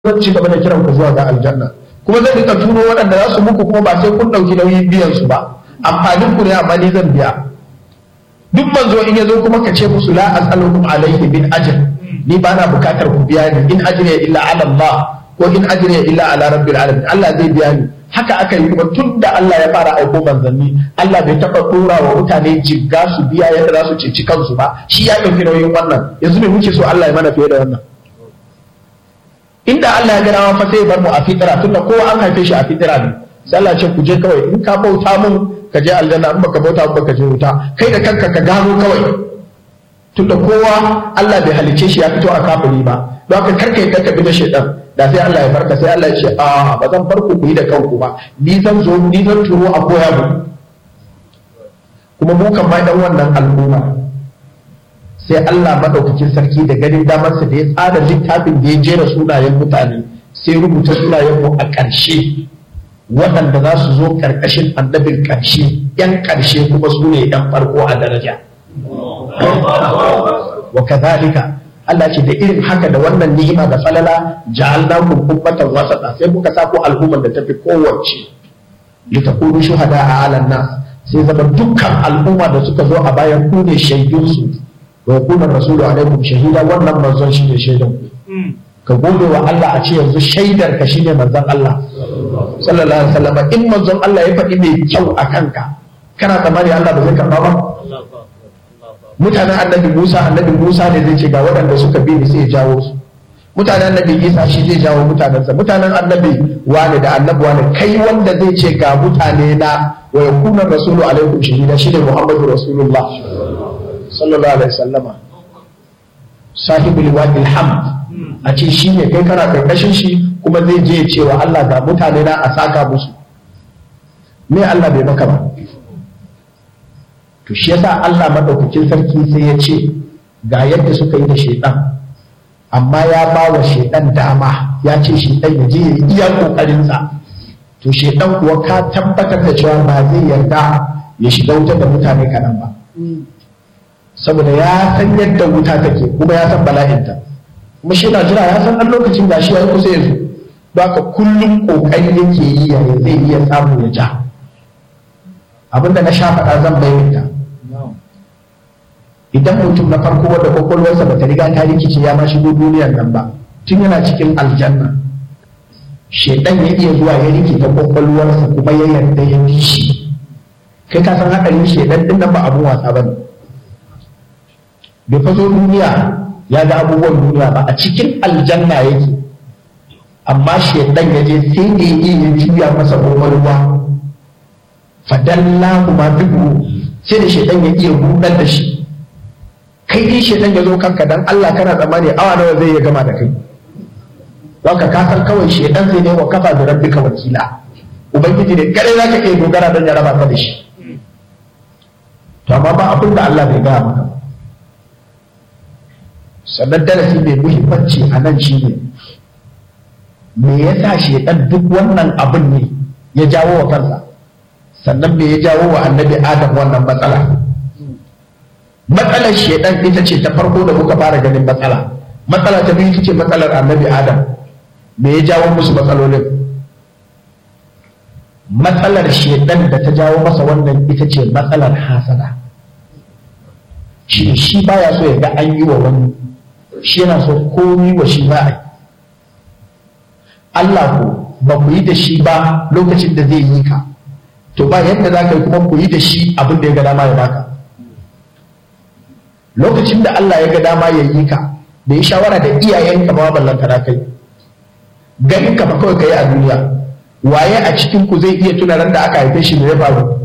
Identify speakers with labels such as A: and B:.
A: zan ci gaba da kiran ku zuwa ga aljanna kuma zan rika turo waɗanda za su muku kuma ba sai kun ɗauki nauyin biyan su ba amfanin ku ne amma ni zan biya duk manzo in ya zo kuma ka ce musu la as'alukum alayhi min ajr ni ba na bukatar ku biya ni in ajriya illa ala Allah ko in ajriya illa ala rabbil alamin Allah zai biya ni haka aka yi kuma tun da Allah ya fara aiko manzanni Allah bai taɓa ɗora wa mutane jigga su biya yadda za su ceci kansu ba shi ya ɗauki nauyin wannan yanzu ne muke so Allah ya mana fiye da wannan inda Allah ya gana fa sai bar mu a fitira tunda kowa an haife shi a fitira ne sai Allah ce ku je kawai in ka bauta mun ka je aljanna in baka bauta mun baka je wuta kai da kanka ka gano kawai tunda kowa Allah bai halice shi ya fito a kafiri ba don haka karka yadda ka bi da shaitan da sai Allah ya farka sai Allah ya ce a ba zan farko ku yi da kanku ba ni zan zo ni zan turo a koya mu kuma mu kan ma dan wannan al'umma sai Allah madaukakin sarki da ganin damarsa da ya tsara littafin da ya jera sunayen mutane sai rubuta sunayen mu a ƙarshe waɗanda za su zo ƙarƙashin annabin ƙarshe ‘yan ƙarshe kuma su ne ‘yan farko a daraja. wa kazalika Allah ce da irin haka da wannan ni'ima da falala ja'alnakum ummatan wasata sai muka sa ku al'umman da tafi kowace litakunu shuhada a alan nas sai zama dukkan al'umma da suka zo a bayan ku ne shaidun su wa yakuna rasulu alaikum shahida wannan manzon shi ne shaidan ku ka gode wa Allah a ce yanzu shaidar ka shine manzon Allah sallallahu alaihi wasallam in manzon Allah ya faɗi mai kyau a kanka kana tsammani Allah ba zai karɓa ba mutanen annabi Musa annabi Musa ne zai ce ga waɗanda suka bi ni sai ya jawo su mutanen annabi Isa shi zai jawo mutanensa mutanen annabi wani da annabi wani kai wanda zai ce ga mutane na wa yakuna rasulu alaikum shahida shi ne Muhammadu Rasulullah sallallahu alaihi wasallama sahibul wadil hamd a ce shi ne kai kana karkashin shi kuma zai je ya ce wa Allah ga mutane na a saka musu me Allah bai maka ba to shi yasa Allah madaukakin sarki sai ya ce ga yadda suka yi da shaidan amma ya ba wa shaidan dama ya ce shaidan ya je ya yi iya kokarinsa to shaidan kuwa ka tabbatar da cewa ba zai yarda ya shiga wuta da mutane kaɗan ba saboda ya san yadda wuta take kuma ya san bala'inta kuma shi na jira ya san ɗan lokacin da shi ya kusa ya zo don haka kullum kokari yake yi ya zai iya samu ya ja abinda na sha faɗa zan bayyana idan mutum na farko wanda kwakwalwarsa ba ta riga ta rikice ya ma shigo duniyar nan ba tun yana cikin aljanna shaidan ya iya zuwa ya rikita kwakwalwarsa kuma ya yarda ya bi shi kai ka san haɗarin shaidan din nan ba abun wasa ba ne bai faso duniya ya ga abubuwan duniya ba a cikin aljanna yake amma shaidan ya je sai da ya iya juya masa kwakwalwa fadalla kuma dubu sai da shaidan ya iya rudar da shi kai dai shaidan ya zo kanka dan Allah kana tsammani awa nawa zai ya gama da kai don ka kasar kawai shaidan zai ne wa kafa da rabbika wakila ubangiji ne kare zaka iya dogara don ya raba ka da shi to amma ba abin da Allah bai gaya maka sannan darasi mai muhimmanci a nan shine me yasa shaidan duk wannan abin ne ya jawo wa kansa sannan me ya jawo wa annabi adam wannan matsala matsalar shedan ita ce ta farko da muka fara ganin matsala matsala ta biyu ita ce matsalar annabi adam me ya jawo musu matsalolin matsalar shedan da ta jawo masa wannan ita ce matsalar hasada shi shi baya so ya ga an yi wa wani shi yana so komi wa shi ba a yi Allah ko ba ku yi da shi ba lokacin da zai yi ka to ba yadda za ka yi kuma ku yi da shi abin da ya ga dama ya baka lokacin da Allah ya ga dama ya yi ka da ya shawara da iyayenka ba ballanta na kai ganin ka ba kawai kai a duniya waye a cikin ku zai iya tuna ran da aka haife shi da ya faru